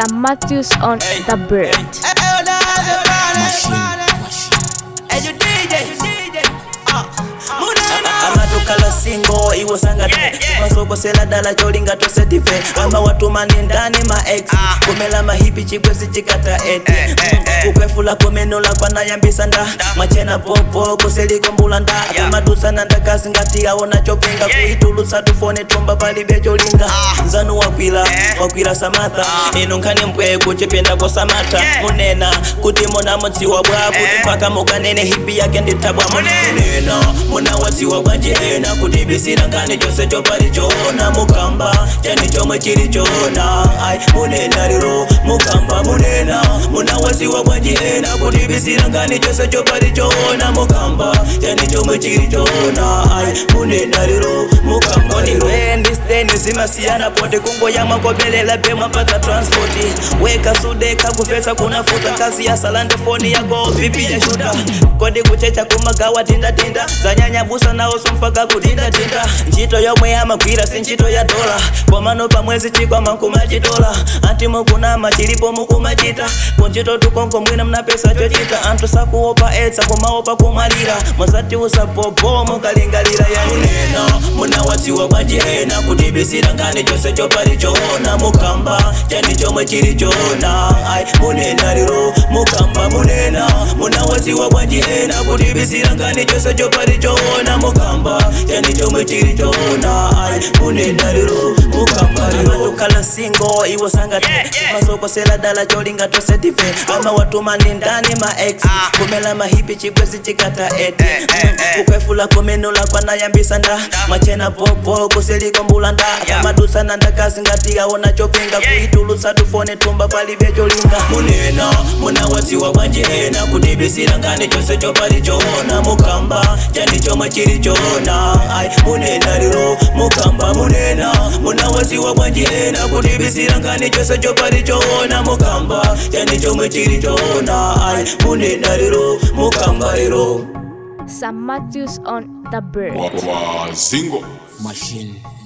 Sam Matthews on the bird. amatukala singo iwo sangate masokosela dala cholinga tose dife ama watumani ndani ma ex kumela mahipi chikwesi chikata ete kukwefula komenola kwanayambisa nda mwachena popo kuseliko mbulanda apamadusana ndakasi ngati aona chopinga kuitulutsa tufone tumba palibe cholinga nzanu wakwila wakwila samatha inu nkhani mpwe kuchipinda kosamata munena kuti muna mudziwa bwa kuti mpaka mukanene hipi yake nditabwa munena muna wadziwa bwanjena kuti bisira nkhani chose chopali choona mukamba chani chomwe chili choona ai munena lero mukamba munena muna wadziwa bwanjena kuti bisira nkhani chose chopali choona mukamba chani chomwe chili choona ai munena lero mukamba lero ndisteni zimasiyana poti kungoya mwakobelela bemwa mpaka transpoti weka sudeka kufesa kunafuta kazi ya salande foni yako pipi ya shuta kodi kuchecha kumagawa tindatinda zanyanyabusa nawo sompaka kutindatinda ntchito yomwe amagwira si ntchito ya dola komano pamwezi chikwama nkumachitola anti mukunama chilipo mukumachita kuntchito tukonko mwina mnapesa chochita anthu sakuopa etsa kumaopa kumwalira mwazati usapopo mukalingalira yanunena munawadziwa bwanjena kuti bisira nkhani chose chopali choona mukamba chani chomwe chili choona ai munena lero mukamba munena munawadziwa bwanjena kuti bisira nkhani chose chopali choona mukamba chani chomwe chili choona ai munena lero mukamba lero amatukala singo iwo sangate masokosela dala cholinga tose dife ama watumani ndani ma ex kumela mahipi chikwesi chikata ete kukwefula komenola kwanayambisa nda mwachena popo kuseliko mbulanda apamadusana ndakazi ngati aona chopinga kuitulutsa tufone tumba palibe cholinga munena munawadziwa bwanjena kuti bisira nkhani chose chopali choona mukamba chani chomwe chili choona ai munena lero mukamba munena munawadziwa bwanjena kuti bisira nkhani chose chopali choona mukamba chani chomwe chili choona ai munena lero mukamba lero Sam Matthews on the bird. Wa- wa- Zingo machine